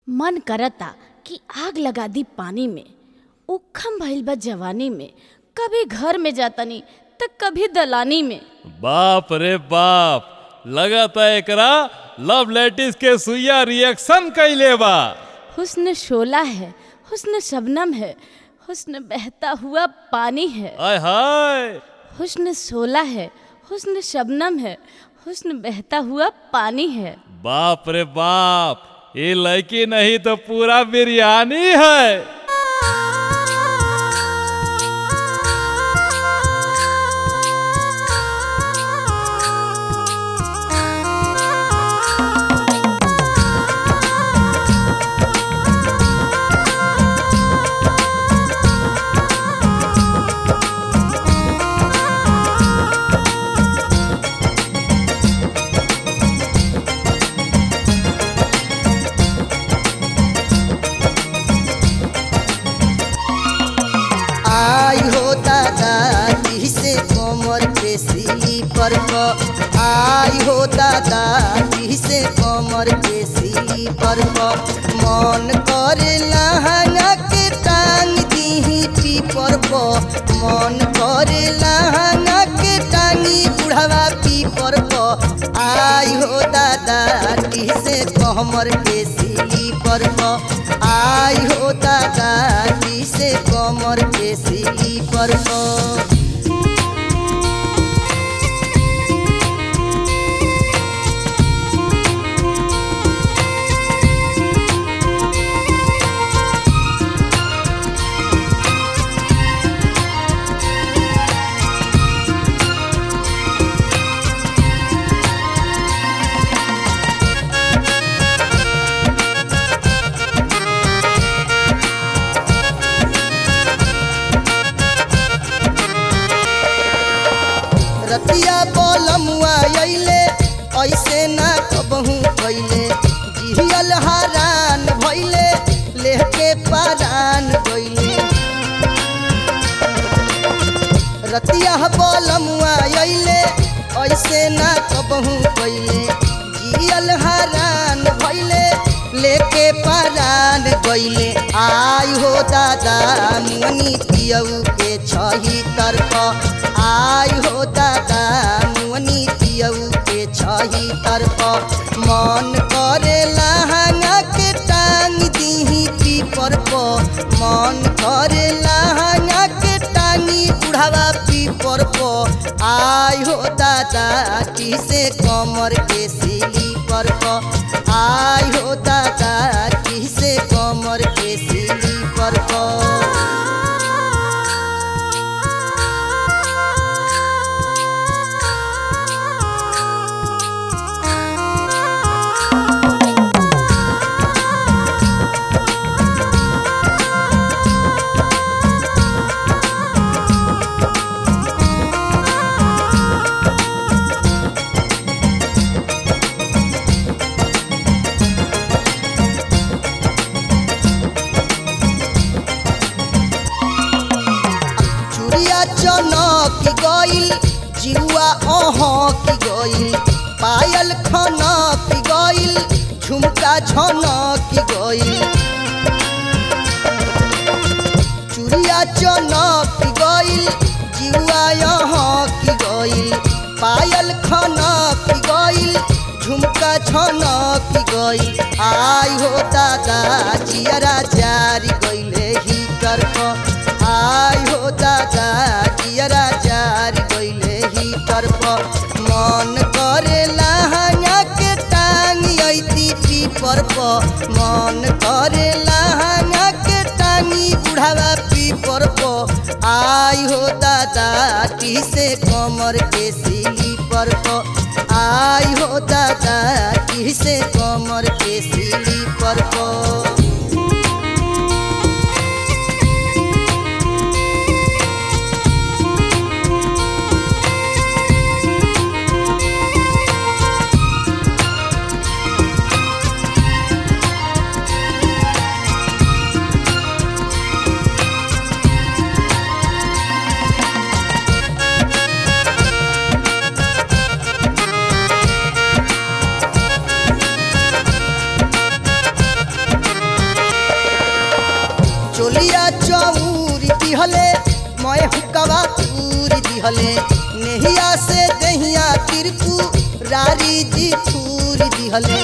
मन करता कि आग लगा दी पानी में उखम भइल बा जवानी में कभी घर में जातनी त कभी दलानी में बाप रे बाप लगता एकरा लव लेटिस के सुइया रिएक्शन कैले बा हुस्न शोला है हुस्न शबनम है हुस्न बहता हुआ पानी है आय हाय हुस्न शोला है हुस्न शबनम है हुस्न बहता हुआ पानी है बाप रे बाप ये लड़की नहीं तो पूरा बिरयानी है आई हो दादा से कमर के स्लीपर प आई हो दादा से कमर के स्लीपर प मन करे लहंगा के टांग दीही पीपर प मन करे लहंगा के टांगी बुढ़ावा पीपर प आई हो दादा से कमर के स्लीपर प आई हो दादा से कमर के स्लीपर प रतिया बोलमुआ अइले ऐसे ना कबहू कैले जिहल हरान भइले लेके पारान गइले रतिया बोलमुआ अइले ऐसे ना कबहू कैले जिहल हरान भइले लेके पारान गइले आई हो दादा मुनी पियऊ के छही तरफ आई हो दादा मुनी पियऊ के छही तरफ मन करे लहंगा के टांग दीही पीपर प मन करे लहंगा के टांगी बुढ़ावा पीपर प आई हो दादा किसे कमर के सिली पर प आई हो दादा किसे कमर के सिली पर प चुड़िया चनक गइल जिउआ अहक गइल पायल खनक गइल झुमका झनक गइल चुड़िया चनक गइल जिउआ अहक गइल पायल खनक गइल झुमका झनक गइल आई हो दादा जियरा जारी गइले ही तरफ आई हो दादा जियरा जारी गइले ही तरफ मन करे लहंगा के टांग ऐती पीपर प मन करे लहंगा के टांगी बुढ़ावा पीपर प आई हो दादा किसे कमर के सिली पर प आई हो दादा किसे कमर के सिली पर प दिहले मैं हुकवा तूर दिहले नेहिया से दहिया तिरपू रारी जी थूर दिहले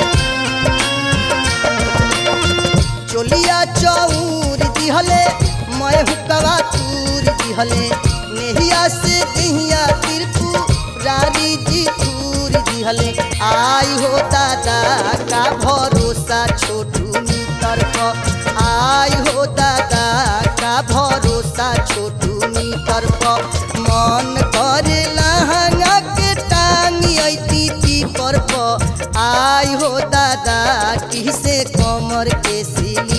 चोलिया चौर दिहले मैं हुकवा तूर दिहले नेहिया से दहिया तिरपू रारी जी थूर दिहले आई हो दादा का भरोसा छोटू मीटर प आई हो दादा का भरोसा छोटू मीटर प मन करे लहंगा के टांगी ऐती पीपर प आई हो दादा किसे कमर के सिली